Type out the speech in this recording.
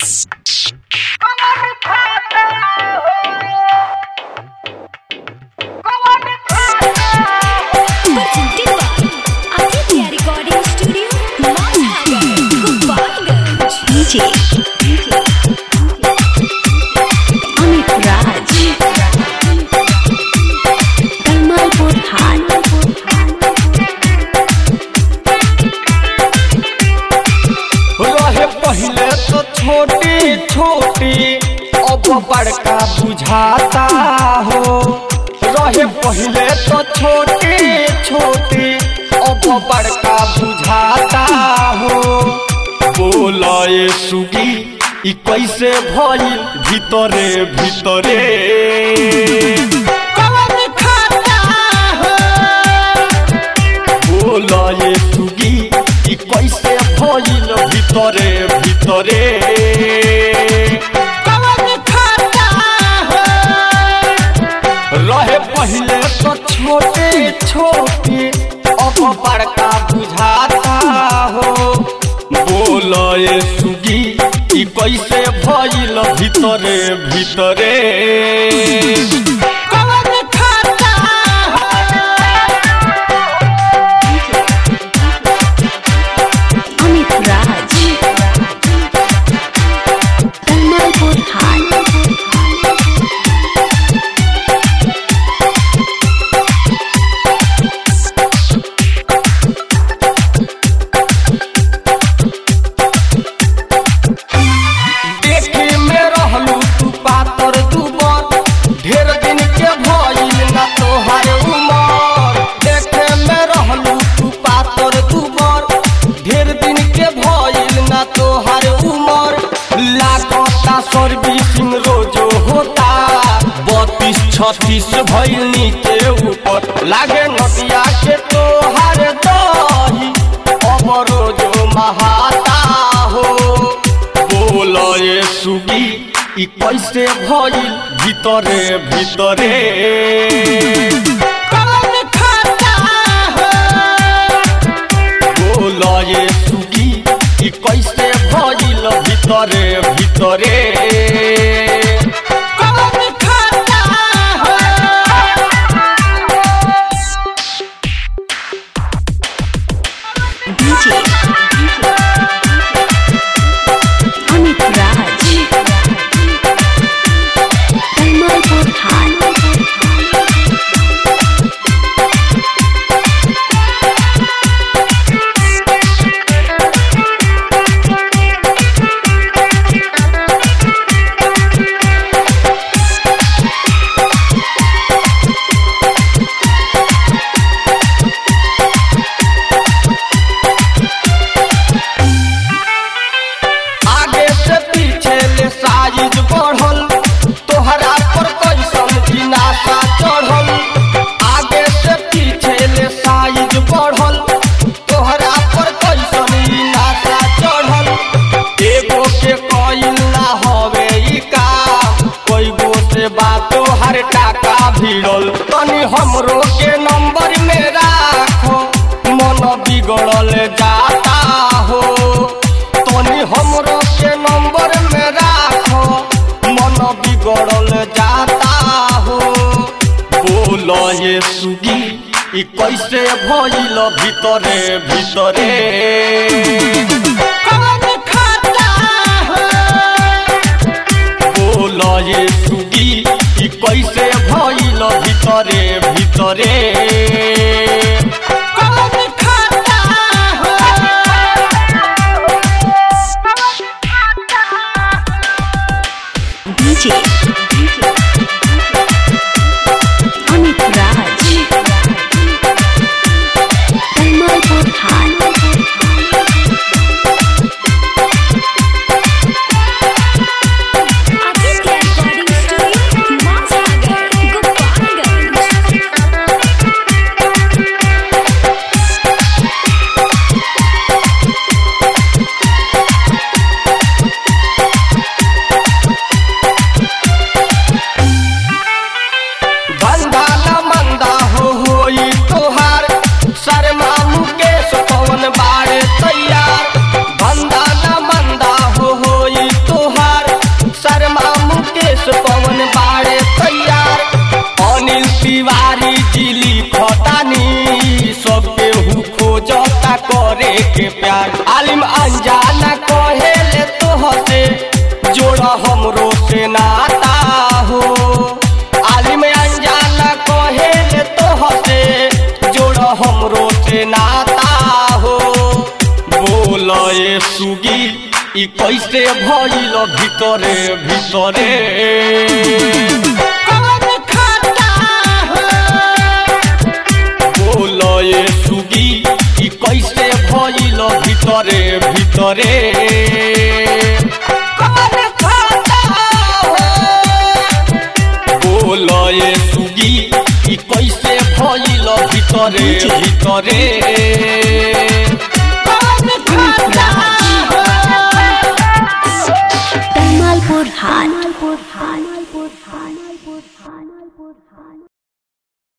DJ Amit Raj Kamalpur High रहे पहले तो छोटी छोटी अब बड़का बुझाता हो रहे पहले तो छोटी छोटी अब बड़का बुझाता हो बोला ये सुगी ई कैसे भइल भीतरे भीतरे कवन खाता हो बोला ये सुगी ई कैसे भइल भीतरे भीतरे कवन खाता हो रहे पहले तो छोटे छोटे अब बड़का बुझाता हो बोला ये सुगी ई कैसे भइल भीतरे भीतरे कवन खाता हो Amit Raj Kamalpur High देखे में रहलू तू पातर दुबर ढेर दिन के भइल ना तोहार उमर देखे में रहलू तू पातर दुबर ढेर दिन के भइल ना तोहार उमर लागता सर्विसिंग रोजो होता बत्तीस छत्तीस भइल नीचे ऊपर लागे नदिया के तोहार दही अब रोजो महाता हो बोल ये सुगी ई कैसे भइल भीतरे भीतरे कवन खाता हो बोल ये सुगी ई कैसे भइल भीतरे भीतरे कवन खाता हो DJ Amit Raj Kamalpur High आगे से पीछे ले साइज बढ़ल तोहरा पर कैसन जिनासा चढ़ल आगे से पीछे ले साइज बढ़ल तोहरा पर कैसन जिनासा चढ़ल एगो के कइल ना हवे ई काम कोई गो से बातो हर टाका भिड़ल तनी हमरो के नंबर में राखो मन बिगड़ल जाता हो तनी हमरो के नंबर में राखो मन बिगड़ल जाता हो बोल ये सुगी ई कैसे भइल भीतरे भीतरे कवन खाता हो बोल ये सुगी ई कैसे भइल भीतरे भीतरे कवन खाता हो DJ Amit Raj Kamalpur High कैसे भइल ভিতরে ভিতরে कौन खाता हो बोलो ये सुगी कि कैसे भइल ভিতরে ভিতরে कौन खाता हो बोलो ये सुगी कि कैसे भइल ভিতরে ভিতরে कौन खाता हो Tamalpur Hat.